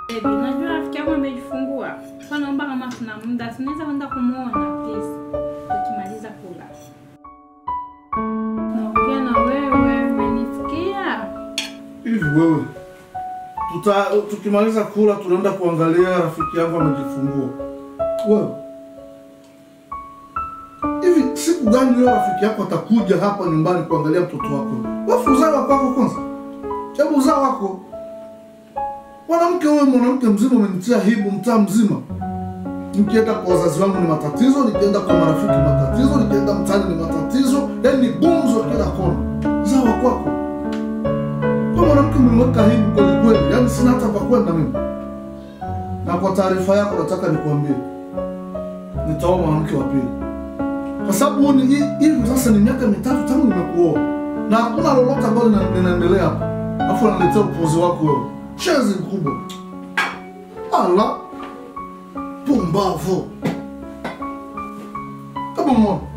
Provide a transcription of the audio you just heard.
Baby, najua rafiki yangu amejifungua. Kwa naomba kama tuna muda, tunaweza kwenda kumuona please. Tukimaliza kula. Naongea na wewe, umenisikia? Hivi wewe, tuta tukimaliza kula tunaenda kuangalia rafiki yangu amejifungua. Wewe hivi, siku gani leo rafiki yako atakuja hapa nyumbani kuangalia mtoto wako? Wafu uzao wa kwako kwanza, hebu uzao wako. Mwanamke wewe, mwanamke mzima, umenitia hibu mtaa mzima. Nikienda kwa wazazi wangu ni matatizo, nikienda kwa marafiki matatizo, nikienda mtaani ni matatizo, yaani ni gumzo kila kona. Uzao wa kwako kwa mwanamke umemweka hivi kweli kweli, yaani sina hata pa kwenda mimi. Na kwa taarifa yako nataka nikuambie, nitaoa mwanamke wa pili, kwa sababu huu ni hi- hivi sasa ni miaka mitatu tangu nimekuoa na hakuna lolote ambalo lina- linaendelea hapa, alafu analetea upuuzi wako wewe, chezi mkubwa. Ala, pumbavu. Hebu muone